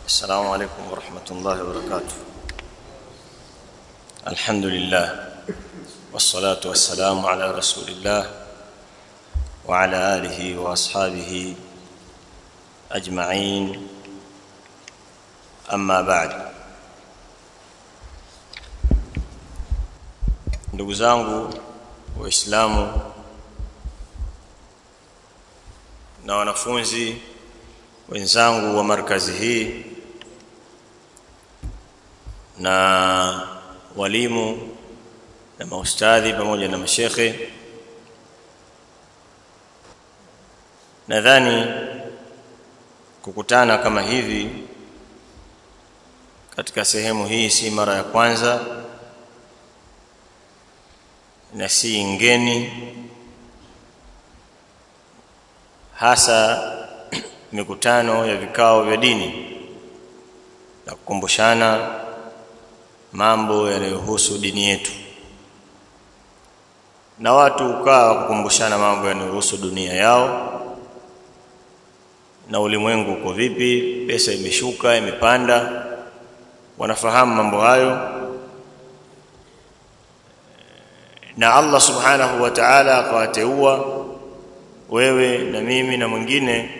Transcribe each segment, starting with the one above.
السلام عليكم ورحمة الله وبركاته الحمد لله والصلاة والسلام على رسول الله وعلى آله وأصحابه أجمعين أما بعد ndugu zangu waislamu na wanafunzi wenzangu wa markazi hii na walimu na maustadhi pamoja na mashekhe nadhani kukutana kama hivi katika sehemu hii si mara ya kwanza na si ngeni hasa mikutano ya vikao vya dini na kukumbushana mambo yanayohusu dini yetu na watu ukaa kukumbushana mambo yanayohusu dunia yao na ulimwengu uko vipi pesa imeshuka imepanda wanafahamu mambo hayo na Allah subhanahu wa ta'ala akawateua wewe na mimi na mwingine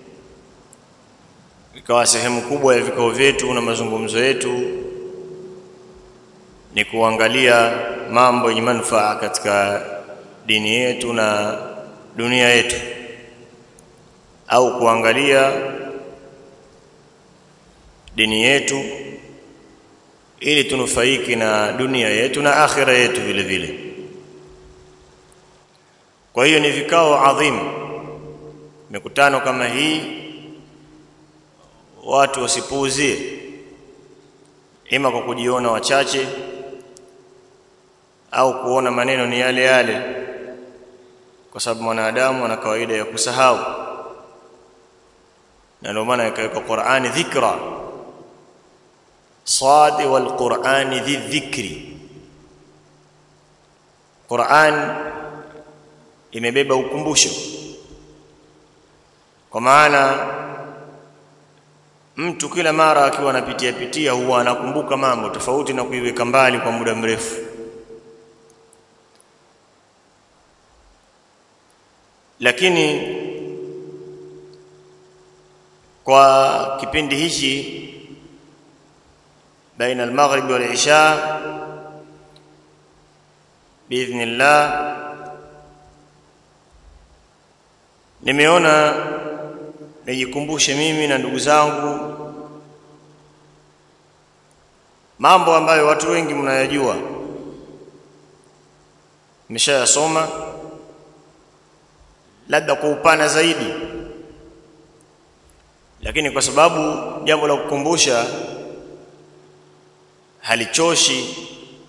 ikawa sehemu kubwa ya vikao vyetu na mazungumzo yetu ni kuangalia mambo yenye manufaa katika dini yetu na dunia yetu au kuangalia dini yetu ili tunufaiki na dunia yetu na akhira yetu vile vile kwa hiyo ni vikao adhimu mikutano kama hii watu wasipuuzie ima kwa kujiona wachache au kuona maneno ni yale yale kwa sababu mwanadamu ana kawaida ya kusahau na ndio maana ikaweka Qur'ani dhikra صاد والقرآن ذي الذكر Qur'an imebeba ukumbusho kwa maana mtu kila mara akiwa anapitia pitia huwa anakumbuka mambo tofauti na kuiweka mbali kwa muda mrefu lakini kwa kipindi hichi baina al-maghrib wal-isha biidhnillah nimeona nijikumbushe mimi na ndugu zangu mambo ambayo watu wengi mnayajua nimeshayasoma labda kwa upana zaidi lakini kwa sababu jambo la kukumbusha halichoshi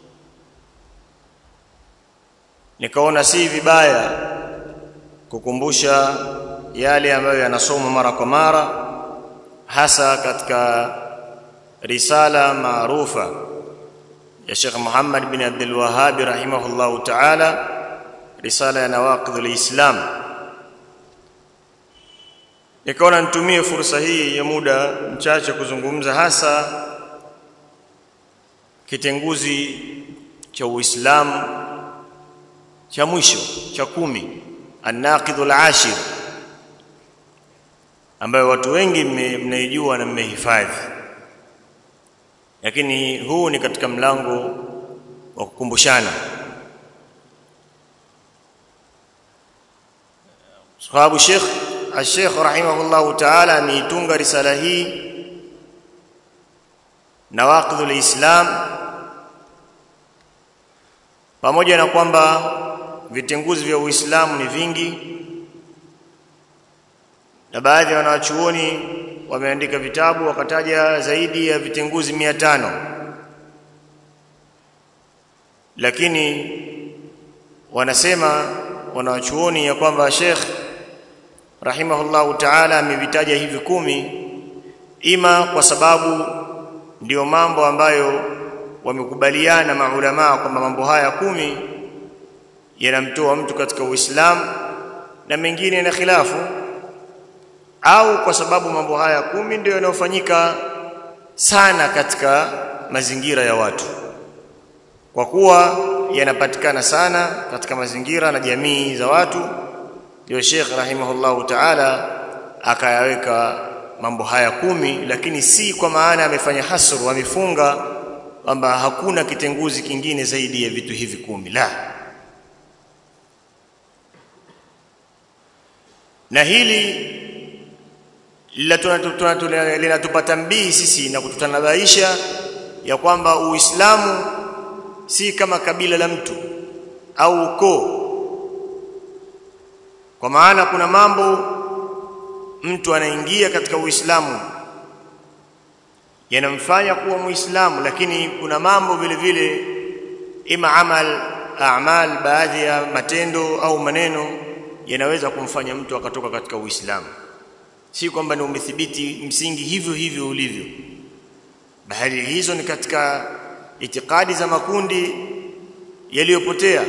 nikaona si vibaya kukumbusha yale ambayo yanasoma mara kwa mara hasa katika risala maarufa ya Sheikh Muhammad bin Abdul Wahhab rahimahullahu ta'ala risala ya nawaqidh al-islam nikaona nitumie fursa hii ya muda mchache kuzungumza hasa kitenguzi cha Uislamu cha mwisho cha kumi an-naqidhul ashir ambayo watu wengi mnaijua na mmehifadhi lakini huu ni katika mlango wa kukumbushana sababu Sheikh Al-Sheikh rahimahullahu ta'ala ameitunga risala hii nawaqidhul islam pamoja na kwamba vitenguzi vya Uislamu ni vingi na baadhi ya wanachuoni wameandika vitabu wakataja zaidi ya vitenguzi mia tano lakini wanasema wanachuoni ya kwamba Sheikh rahimahullahu ta'ala amevitaja hivi kumi ima kwa sababu ndiyo mambo ambayo wamekubaliana maulama kwamba mambo haya kumi yanamtoa mtu katika Uislamu na mengine na khilafu au kwa sababu mambo haya kumi ndio yanayofanyika sana katika mazingira ya watu kwa kuwa yanapatikana sana katika mazingira na jamii za watu ndio Sheikh rahimahullahu ta'ala akayaweka mambo haya kumi lakini si kwa maana amefanya hasru amefunga kwamba hakuna kitenguzi kingine zaidi ya vitu hivi kumi la na hili linatupata mbii sisi na kututanabaisha ya kwamba Uislamu si kama kabila la mtu au ukoo kwa maana kuna mambo mtu anaingia katika Uislamu yanamfanya kuwa Muislamu lakini kuna mambo vile vile ima amal a'mal baadhi ya matendo au maneno yanaweza kumfanya mtu akatoka katika Uislamu si kwamba ni umethibiti msingi hivyo hivyo ulivyo bali hizo ni katika itikadi za makundi yaliyopotea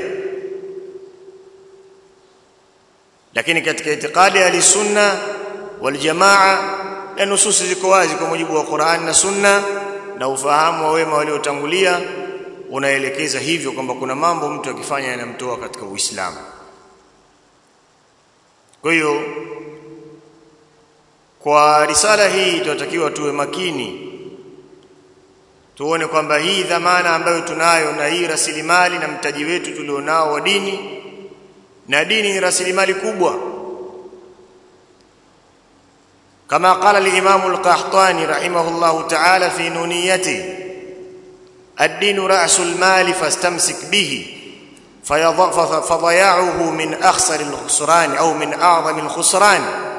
lakini katika itikadi ya sunna wal jamaa na nususi ziko wazi kwa mujibu wa Qur'an na Sunna na ufahamu wa wema waliotangulia unaelekeza hivyo kwamba kuna mambo mtu akifanya yanamtoa katika Uislamu kwa hiyo kwa risala hii tunatakiwa tuwe makini tuone kwamba hii dhamana ambayo tunayo na hii rasilimali na mtaji wetu tulionao wa dini na dini ni rasilimali kubwa كما قال الإمام القحطاني رحمه الله تعالى في نونيته الدين رأس المال فاستمسك به فضياعه من أخسر الخسران أو من أعظم الخسران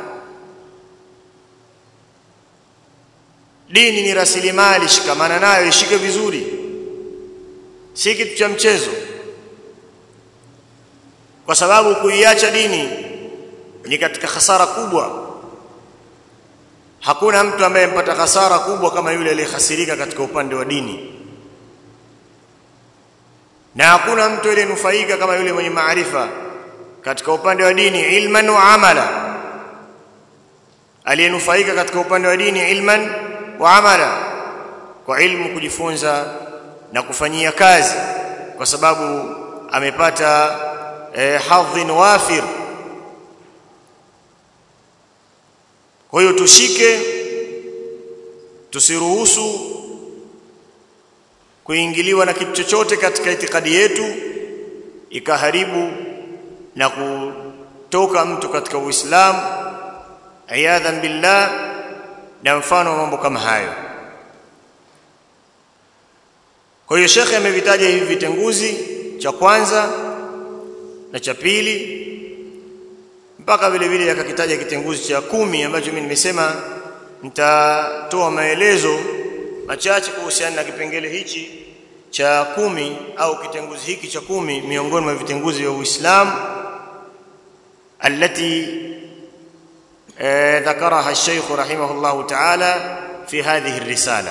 dini ni rasilimali shikamana nayo ishike vizuri si kitu cha mchezo kwa sababu kuiacha dini ni katika hasara kubwa hakuna mtu ambaye mpata hasara kubwa kama yule aliyehasirika katika upande wa dini na hakuna mtu aliyenufaika kama yule mwenye maarifa katika upande wa dini ilman wa amala aliyenufaika katika upande wa dini ilman wa amala kwa ilmu kujifunza na kufanyia kazi kwa sababu amepata eh, hadhin wafir kwa hiyo tushike tusiruhusu kuingiliwa na kitu chochote katika itikadi yetu ikaharibu na kutoka mtu katika Uislamu ayadhan billah na mfano wa mambo kama hayo kwa hiyo shekhe amevitaja hivi vitenguzi cha kwanza na cha pili mpaka vile vile akakitaja kitenguzi cha kumi ambacho mimi nimesema nitatoa maelezo machache kuhusiana na kipengele hichi cha kumi au kitenguzi hiki cha kumi miongoni mwa vitenguzi vya Uislamu التي ذكرها الشيخ رحمه الله تعالى في هذه الرسالة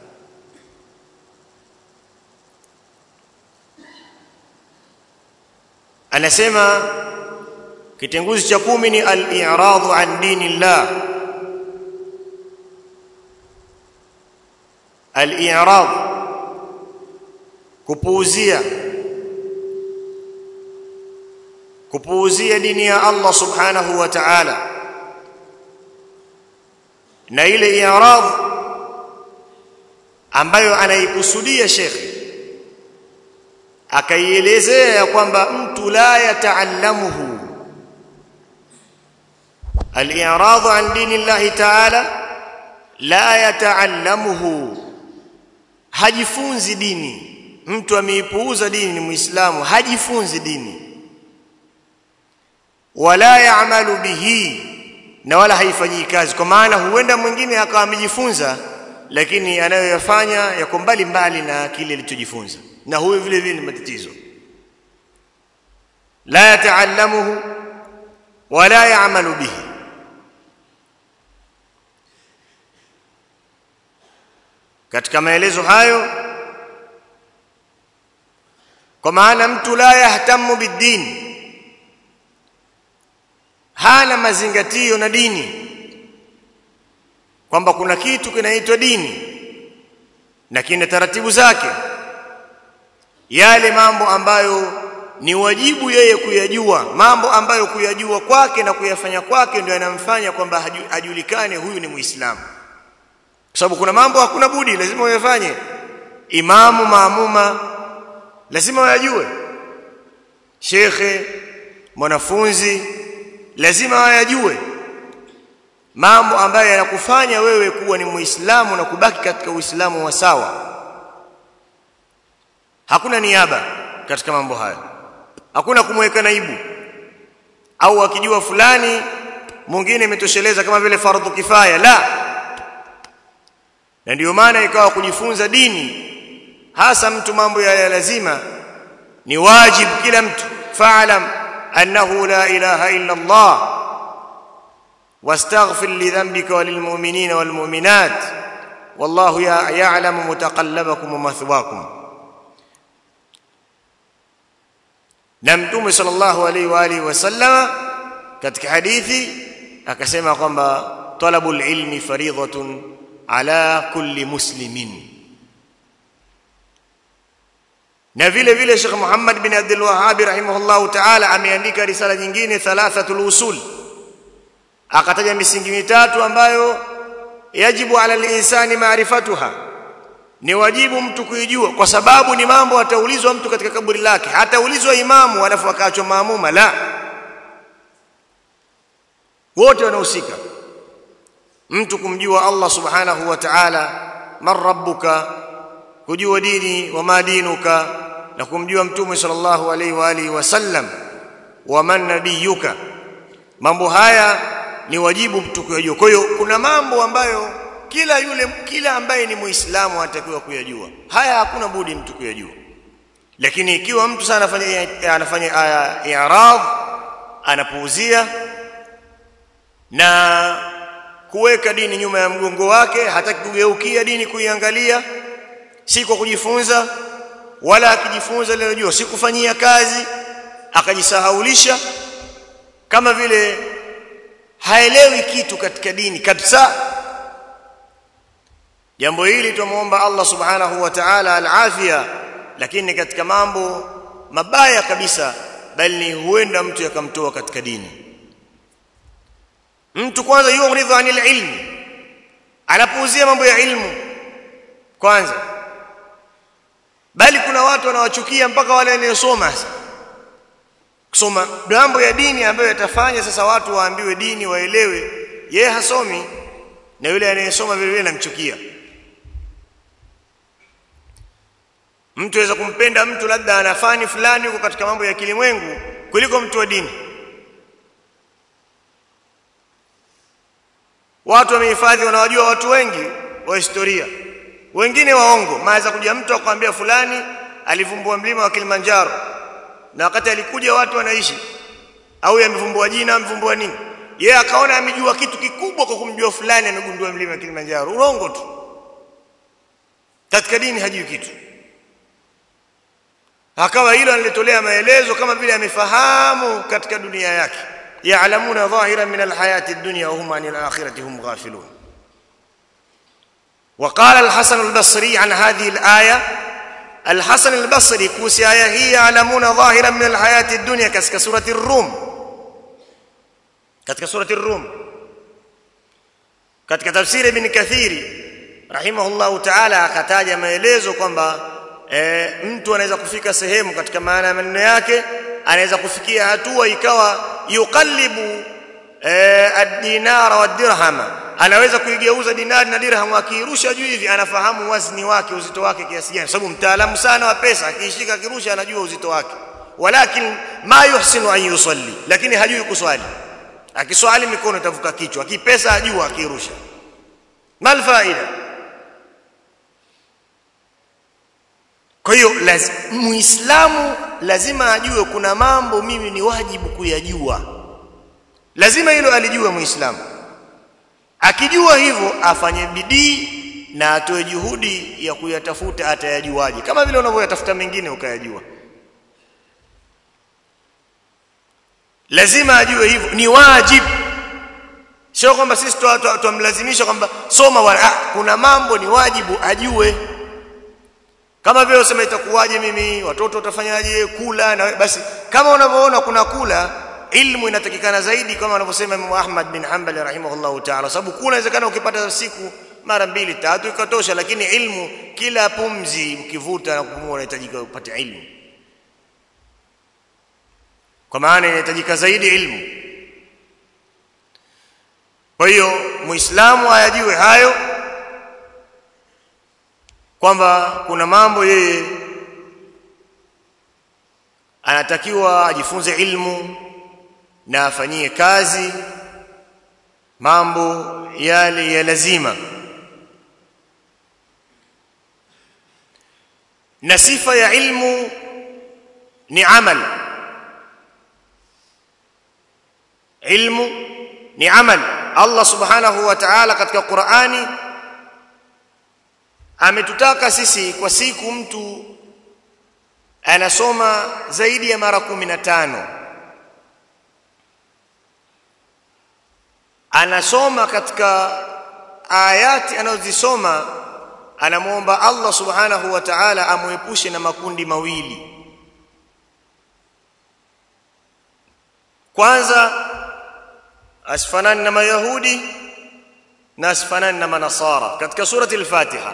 anasema kitenguzi cha kumi ni al-i'radu an dinillah al-i'rad kupuuzia kupuuzia dini ya Allah subhanahu wa ta'ala na ile i'rad ambayo anaikusudia shekhi akaielezea ya kwamba mtu la yataallamuhu al-i'rad an dinillahi ta'ala la yataallamuhu hajifunzi dini mtu ameipuuza dini ni muislamu hajifunzi dini wala yaamalu bihi na wala haifanyii kazi kwa maana huenda mwingine akawa amejifunza lakini anayoyafanya yako mbali mbali na kile alichojifunza na huyo vile vile ni matatizo la yataallamuhu wala yaamalu bihi katika maelezo hayo kwa maana mtu la yahtamu bidini hana mazingatio na dini kwamba kuna kitu kinaitwa dini na kina taratibu zake yale mambo ambayo ni wajibu yeye kuyajua mambo ambayo kuyajua kwake na kuyafanya kwake ndio yanamfanya kwamba ajulikane huyu ni muislamu kwa sababu kuna mambo hakuna budi lazima uyafanye imamu maamuma lazima wayajue shekhe mwanafunzi lazima wayajue mambo ambayo yanakufanya wewe kuwa ni muislamu na kubaki katika uislamu wa sawa hakuna niaba katika mambo hayo hakuna kumweka naibu au akijua fulani mwingine imetosheleza kama vile fardhu kifaya la na ndio maana ikawa kujifunza dini hasa mtu mambo ya lazima ni wajibu kila mtu fa'lam annahu la ilaha illa Allah واستغفر لذنبك وللمؤمنين والمؤمنات والله يعلم متقلبكم ومثواكم na mtume sallallahu alaihi wa alihi wasallama katika hadithi akasema kwamba talabul ilmi faridhatun ala kulli muslimin na vile vile Sheikh Muhammad bin Abdul Wahhab rahimahullah ta'ala ameandika risala nyingine thalathatul usul akataja misingi mitatu ambayo yajibu ala al-insani ma'rifatuha ni wajibu mtu kuijua kwa sababu ni mambo ataulizwa mtu katika kaburi lake hataulizwa imamu alafu akaachwa maamuma la wote wanahusika mtu kumjua Allah subhanahu wa ta'ala man rabbuka kujua dini wa madinuka na kumjua mtume sallallahu alaihi wa alihi wasallam wa man nabiyuka mambo haya ni wajibu mtu kuyajua kwa hiyo kuna mambo ambayo kila yule kila ambaye ni muislamu anatakiwa kuyajua haya hakuna budi mtu kuyajua lakini ikiwa mtu sana anafanya anafanya i'rad anapuuzia na kuweka dini nyuma ya mgongo wake hataki kugeukia dini kuiangalia si kwa kujifunza wala akijifunza leo jua si kufanyia kazi akajisahaulisha kama vile haelewi kitu katika dini kabisa jambo hili tumuomba Allah subhanahu wa ta'ala al-afia lakini katika mambo mabaya kabisa bali huenda mtu yakamtoa katika dini mtu kwanza yughridhu anil ilmi anapuuzia mambo ya ilmu kwanza bali kuna watu wanawachukia mpaka wale wanaosoma kusoma mambo ya dini ambayo yatafanya sasa watu waambiwe dini waelewe yeye hasomi na yule anayesoma vile vile anamchukia mtu aweza kumpenda mtu labda anafani fulani huko katika mambo ya kilimwengu kuliko mtu wa dini watu wamehifadhi wanawajua watu wengi wa historia wengine waongo maweza kuja mtu akwambia fulani alivumbua mlima wa Kilimanjaro na wakati alikuja watu wanaishi au amevumbua jina amevumbua nini yeye akaona amejua kitu kikubwa kwa kumjua fulani amegundua mlima wa Kilimanjaro urongo tu katika dini hajui kitu akawa hilo analitolea maelezo kama vile amefahamu katika dunia yake ya'lamuna dhahiran min alhayati ad-dunya wa hum 'anil akhirati hum ghafilun وقال الحسن البصري عن هذه الآية الحسن البصري كوسي آية هي يعلمون ظاهرا من الحياة الدنيا كسك سورة الروم كتك سورة الروم كتك تفسير ابن كثير رحمه الله تعالى akataja maelezo kwamba e, mtu anaweza kufika sehemu katika maana ya maneno yake anaweza kufikia hatua ikawa yuqallibu e, ad-dinara wad-dirhama anaweza kuigeuza dinari na dirham akirusha juu hivi anafahamu wazni wake uzito wake kiasi gani sababu mtaalamu sana wa pesa akishika akirusha anajua uzito wake walakin ma yuhsinu an yusalli lakini hajui kuswali akiswali mikono itavuka kichwa akipesa ajua akirusha mal faida kwa hiyo laz, muislamu lazima ajue kuna mambo mimi ni wajibu kuyajua lazima hilo alijue muislamu akijua hivyo afanye bidii na atoe juhudi ya kuyatafuta atayajuaje kama vile unavyoyatafuta mengine ukayajua lazima ajue hivyo ni wajibu sio kwamba sisi tumlazimisha kwamba soma wala ah, kuna mambo ni wajibu ajue kama vile useme itakuwaje mimi watoto watafanyaje kula na basi kama unavyoona kuna kula ilmu inatakikana zaidi kama anavyosema Imam Ahmad bin Hanbal rahimahullahu ta'ala sababu kula inawezekana ukipata siku mara mbili tatu ikatosha lakini ilmu kila pumzi ukivuta na kupumua unahitajika upate ilmu kwa maana inahitajika zaidi ilmu kwa hiyo muislamu ayajue hayo kwamba kuna mambo yeye anatakiwa ajifunze ilmu na afanyie kazi mambo yale ya lazima na sifa ya ilmu ni amal ilmu ni amal Allah subhanahu wa ta'ala katika Qur'ani ametutaka sisi kwa siku mtu anasoma zaidi ya mara 15 anasoma katika ayati anazozisoma anamuomba Allah subhanahu wa ta'ala amuepushe na makundi mawili kwanza asfanani na mayahudi na asfanani na manasara katika surati al-Fatiha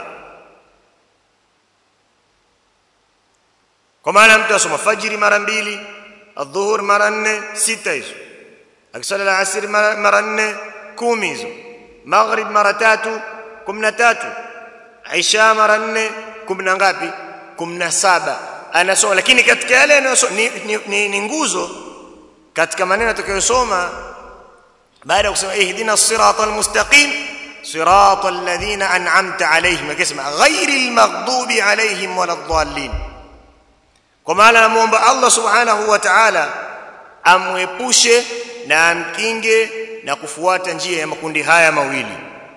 kwa maana mtu asoma fajiri mara mbili adhuhur mara nne sita hizo akisali al-asr mara nne kumi hizo maghrib mara tatu kumi na tatu isha mara nne kumi na ngapi kumi na saba anasoma lakini katika yale anayosoma ni, ni, ni, ni nguzo katika maneno atakayosoma baada ya kusema ihdina siratal mustaqim siratal ladhina an'amta alayhim akisema ghairil maghdubi alayhim waladdallin kwa maana namuomba Allah subhanahu wa ta'ala amwepushe na amkinge na kufuata njia ya makundi haya mawili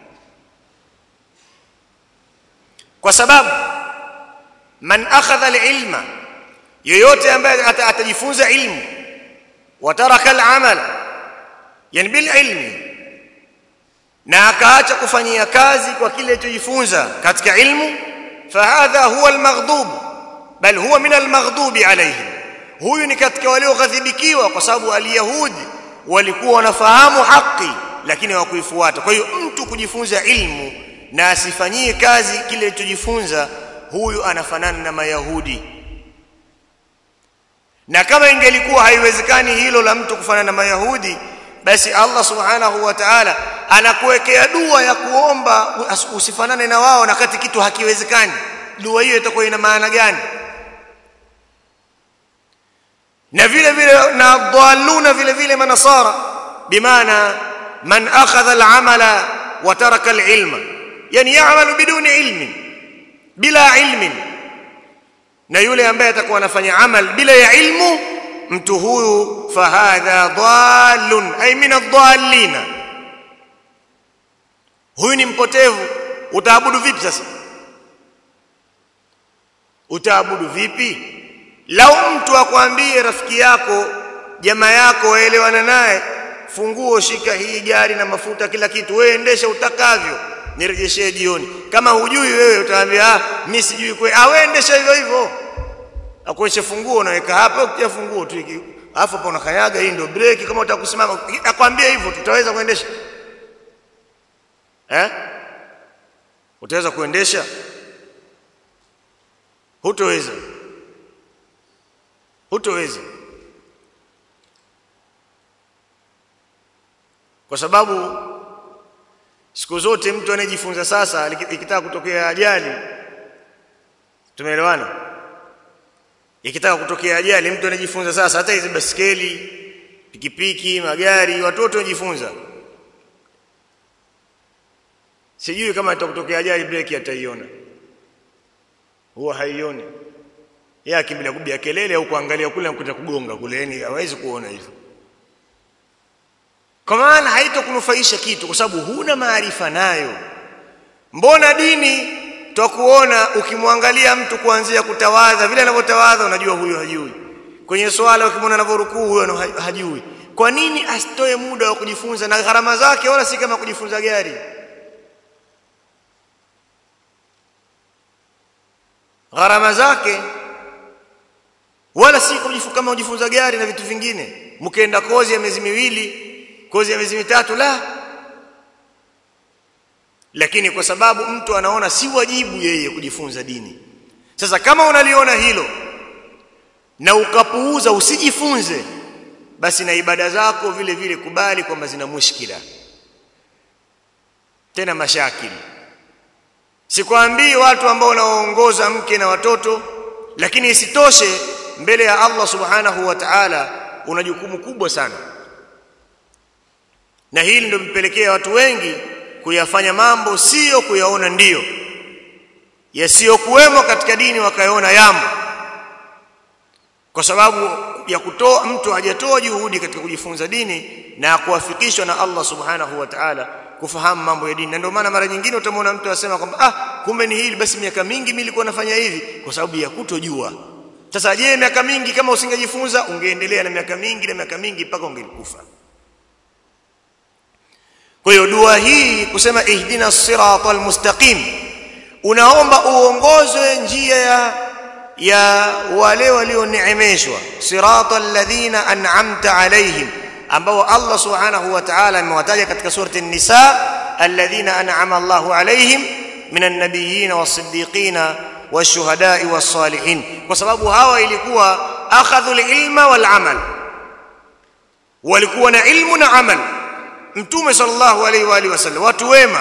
kwa sababu man akhadha alilma yoyote ambaye atajifunza ilmu wataraka alamala yani bil ilmi na akaacha kufanyia kazi kwa kile alichojifunza katika ilmu fahadha huwa almaghdub bal huwa min almaghdubi alayhim huyu ni katika walioghadhibikiwa kwa sababu aliyahudi walikuwa wanafahamu haki lakini hawakuifuata kwa hiyo mtu kujifunza ilmu na asifanyie kazi kile alichojifunza huyu anafanana na mayahudi na kama ingelikuwa haiwezekani hilo la mtu kufanana na mayahudi basi Allah subhanahu wa ta'ala anakuwekea dua ya kuomba usifanane na wao na kati kitu hakiwezekani dua hiyo itakuwa ina maana gani na vile vile na dhaluna vile vile manasara bimaana man akhadha al'amala wa taraka al'ilma yani ya'malu biduni ilmin bila ilmin na yule ambaye atakuwa anafanya amal bila ya ilmu mtu huyu fahadha dhalun ay min adh-dhallin huyu ni mpotevu utaabudu vipi sasa utaabudu vipi lau mtu akwambie rafiki yako jamaa yako waelewana naye funguo shika hii gari na mafuta kila kitu wewe endesha utakavyo nirejeshee jioni kama hujui wewe utaambia ah mimi sijui kwe ah wewe endesha hivyo hivyo akuonyeshe funguo unaweka hapa ukitia funguo tu alafu hapo unakanyaga hii ndio breki kama utakusimama akwambia hivyo tutaweza kuendesha eh utaweza kuendesha hutoweza hutoweza kwa sababu siku zote mtu anayejifunza sasa ikitaka kutokea ajali tumeelewana ikitaka kutokea ajali mtu anajifunza sasa hata hizi basikeli pikipiki magari watoto wanajifunza sijui kama itakutokea ajali breki ataiona huwa haioni yeye akimbilia kubia kelele au kuangalia kule nakuta kugonga kule yani hawezi kuona hivyo kwa maana haitokunufaisha kitu kwa sababu huna maarifa nayo mbona dini twakuona ukimwangalia mtu kuanzia kutawadha vile anavyotawadha unajua huyo hajui kwenye swala ukimwona anavyorukuu huyo hajui kwa nini asitoe muda wa kujifunza na gharama zake wala si kama kujifunza gari gharama zake wala si kujifunza kama ujifunza gari na vitu vingine mkaenda kozi ya miezi miwili kozi ya miezi mitatu la lakini kwa sababu mtu anaona si wajibu yeye kujifunza dini sasa kama unaliona hilo na ukapuuza usijifunze basi na ibada zako vile vile kubali kwamba zina mushkila tena mashakili sikwambii watu ambao wanaoongoza mke na watoto lakini isitoshe mbele ya Allah subhanahu wa ta'ala una jukumu kubwa sana na hili ndio mpelekea watu wengi kuyafanya mambo sio kuyaona ndiyo yasiyokuwemo katika dini wakayaona yamo kwa sababu ya kutoa mtu hajatoa juhudi katika kujifunza dini na kuwafikishwa na Allah subhanahu wa ta'ala kufahamu mambo ya dini na ndio maana mara nyingine utamwona mtu asema kwamba ah kumbe ni hili basi miaka mingi mimi nilikuwa nafanya hivi kwa sababu ya kutojua sasa je miaka mingi kama usingejifunza ungeendelea na miaka mingi na miaka mingi mpaka ungelikufa kwa hiyo dua hii kusema ihdina siratal mustaqim unaomba uongozwe njia ya ya wale walioneemeshwa siratal ladhina an'amta alaihim ambao Allah subhanahu wa ta'ala amewataja katika surati an-nisa alladhina an'ama Allahu alaihim minan nabiyyin was-siddiqin wash-shuhada'i was-salihin kwa sababu hawa ilikuwa akhadhu al-ilma wal-amal walikuwa na ilmu na amal mtume sallallahu alaihi wa alihi wasallam watu wema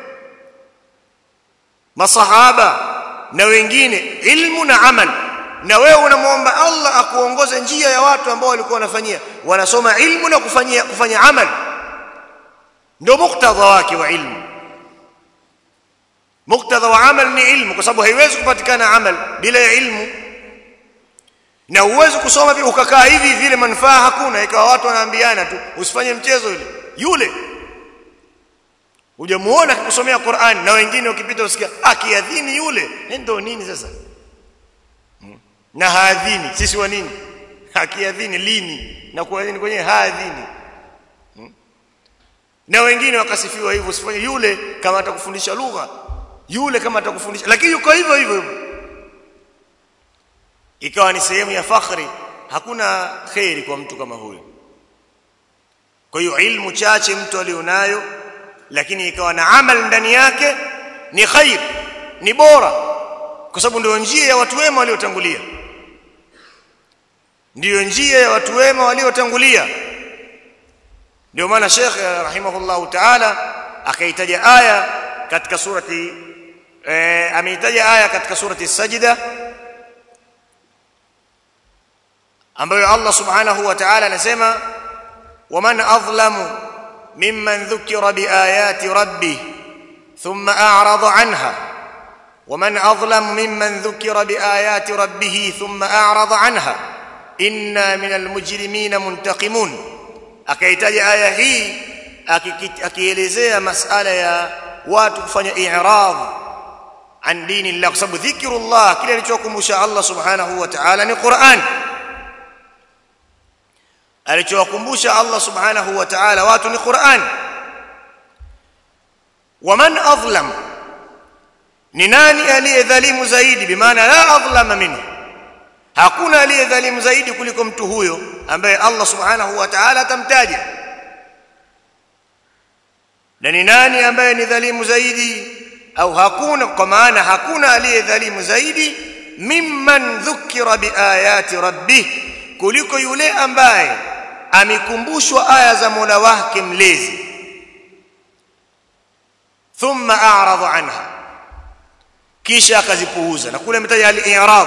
masahaba na wengine ilmu na amal na wewe unamwomba Allah akuongoze njia ya watu ambao walikuwa wanafanyia wanasoma ilmu na kufanyia kufanya amal ndio muktadha wake wa ilmu muktadha wa amal ni ilmu kwa sababu haiwezi kupatikana amal bila ya ilmu na uwezi kusoma vile ukakaa hivi vile manufaa hakuna ikawa watu wanaambiana tu usifanye mchezo yule yule hujamuona akikusomea Qur'an na wengine ukipita usikia akiadhini yule ndio nini sasa hmm. na haadhini sisi wa nini akiadhini lini na kuadhini kwenye haadhini hmm. na wengine wakasifiwa hivyo usifanye yule kama atakufundisha lugha yule kama atakufundisha lakini yuko hivyo hivyo ikawa ni sehemu ya fakhri hakuna khairi kwa mtu kama huyo kwa hiyo ilmu chache mtu alionayo lakini ikawa na amal ndani yake ni khair ni bora kwa sababu ndio njia ya watu wema waliotangulia ndiyo njia ya watu wema waliotangulia ndio maana Sheikh rahimahullahu ta'ala akaitaja aya katika surati eh, ameitaja aya katika surati sajida ambayo Allah subhanahu wa ta'ala anasema waman adlamu mimman dhukira biayati rabbih thumma a'rada anha ومن أظلم ممن ذكر بآيات ربه ثم أعرض عنها إنا من المجرمين منتقمون akaitaja aya hii akielezea masala ya watu kufanya i'rad an dini Allah kwa sababu dhikrullah kile alichokumbusha Allah subhanahu wa ta'ala ni Qur'an alichowakumbusha Allah subhanahu wa ta'ala watu ni Qur'an waman adlam ni nani aliyedhalimu zaidi bimaana la adlama minhu hakuna aliyedhalimu zaidi kuliko mtu huyo ambaye Allah subhanahu wa ta'ala atamtaja na ni nani ambaye ni dhalimu zaidi au hakuna kwa maana hakuna aliyedhalimu zaidi mimman dhukira biayati rabbih kuliko yule ambaye amekumbushwa aya za Mola wake mlezi thumma a'rada anha kisha akazipuuza na kule ametaja al-i'rad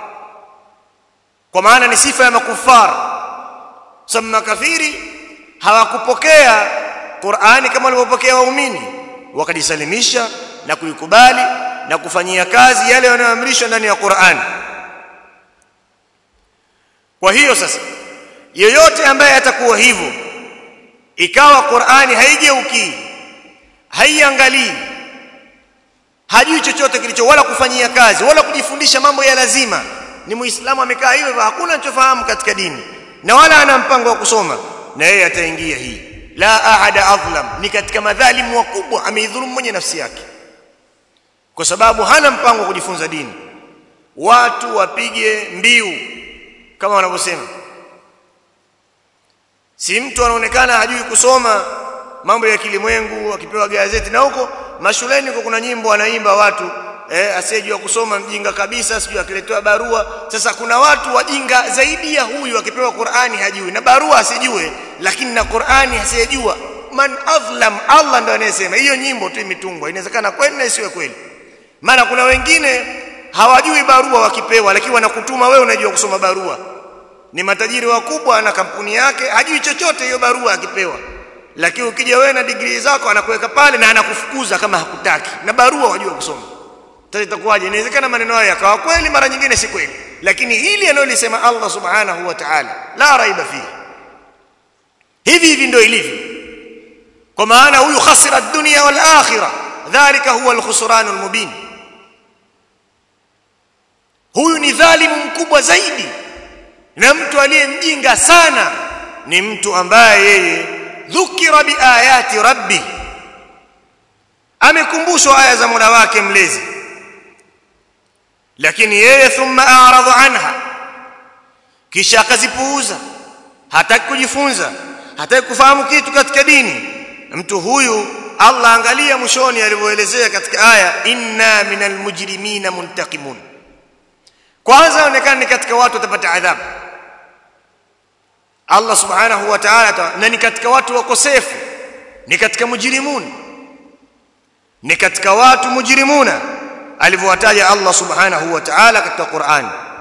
kwa maana ni sifa ya makufar sama kafiri hawakupokea Qur'ani kama walivyopokea waumini wakajisalimisha na kuikubali na kufanyia kazi yale yanayoamrishwa ndani ya Qur'an kwa hiyo sasa yeyote ambaye atakuwa hivyo ikawa Qur'ani haigeuki haiangalii hajui chochote kilicho wala kufanyia kazi wala kujifundisha mambo ya lazima ni muislamu amekaa hivyo hakuna anachofahamu katika dini na wala ana mpango wa kusoma na yeye ataingia hii la ahada adlam ni katika madhalimu wakubwa ameidhulumu mwenye nafsi yake kwa sababu hana mpango wa kujifunza dini watu wapige mbiu kama wanavyosema si mtu anaonekana hajui kusoma mambo ya kilimwengu akipewa gazeti na huko mashuleni huko kuna nyimbo anaimba watu eh, asiyejua kusoma mjinga kabisa sijui akiletewa barua sasa kuna watu wajinga zaidi ya huyu akipewa Qur'ani hajui na barua asijue lakini na Qur'ani asiyejua man adlam Allah ndo anayesema hiyo nyimbo tu imetungwa inawezekana kweli na isiwe kweli maana kuna wengine hawajui barua wakipewa lakini wanakutuma wewe unajua kusoma barua ni matajiri wakubwa na kampuni yake hajui chochote hiyo barua akipewa lakini ukija wewe na degree zako anakuweka pale na anakufukuza kama hakutaki na barua wajua kusoma sasa itakuwaje inawezekana maneno hayo yakawa kweli mara nyingine si kweli lakini hili analolisema Allah subhanahu wa ta'ala la raiba fihi hivi hivi ndio ilivyo kwa maana huyu khasira dunya wal akhirah dhalika huwa al-khusran al-mubin huyu ni dhalimu mkubwa zaidi na mtu aliyemjinga sana ni mtu ambaye yeye dhukira biayati rabbi amekumbushwa aya za Mola wake mlezi lakini yeye thumma a'rada anha kisha akazipuuza hataki kujifunza hataki kufahamu kitu katika dini mtu huyu Allah angalia mwishoni alivyoelezea katika aya inna minal mujrimina muntaqimun kwanza inaonekana ni katika watu watapata adhabu Allah subhanahu wa ta'ala na ni katika watu wakosefu ni katika mujrimun ni katika watu mujrimuna alivyowataja Allah subhanahu wa ta'ala katika Qur'an